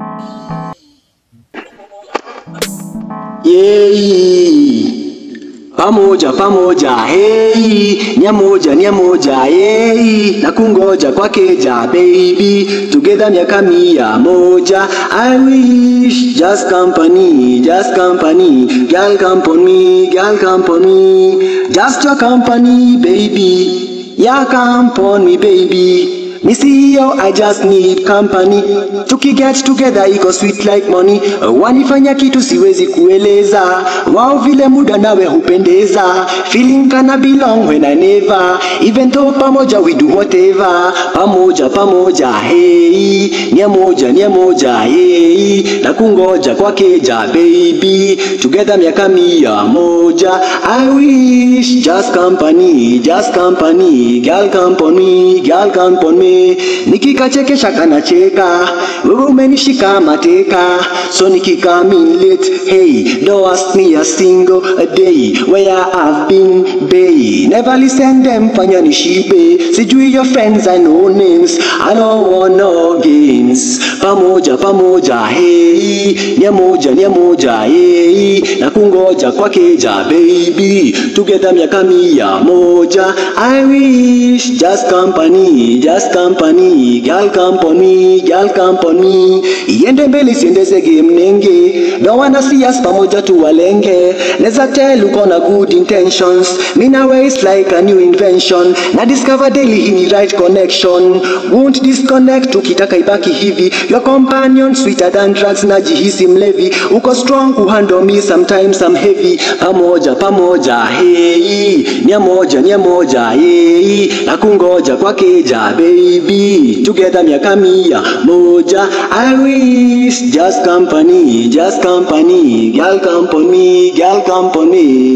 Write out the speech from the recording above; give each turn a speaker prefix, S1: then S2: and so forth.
S1: Yei. Pamoja pamoja, hey, nia moja nia moja, hey, na kungoja kwa keja baby, together miaka mia moja. I wish just company, just company, girl come on me, girl come on me, just your company baby, yeah come on me baby. Me see you, I just need company. Tuki get together iko sweet like money. Wanifanya kitu siwezi kueleza. Wao vile muda nawe hupendeza. Feeling kana belong when I never. Even though pamoja we do whatever. Pamoja pamoja, hey. Nia moja nia moja, hey. Na kungoja kwa keja baby. Together miaka mia moja. I wish just company, just company. Girl come on me, girl come on me nikikachekesha kanacheka wewe umenishika mateka so nikikam in late hey don't ask me a single a day where I've been bay never listen them fanya nishibe sijui your friends I know names I don't want no games pamoja pamoja hey nia moja nia moja hey na kungoja kwa keja baby together miaka mia moja I wish just company just company girl come on me girl come on me iende mbele isiendeze game nenge don't wanna see us pamoja tuwalenge neza tell uko na good intentions me na way it's like a new invention na discover daily hii ni right connection won't disconnect ukitaka ibaki hivi your companion sweeter than drugs najihisi mlevi uko strong kuhandle me sometimes I'm heavy pamoja pamoja hey nia moja nia moja hey na kungoja kwa keja baby together miaka mia moja I wish just company just company girl come on me girl come on me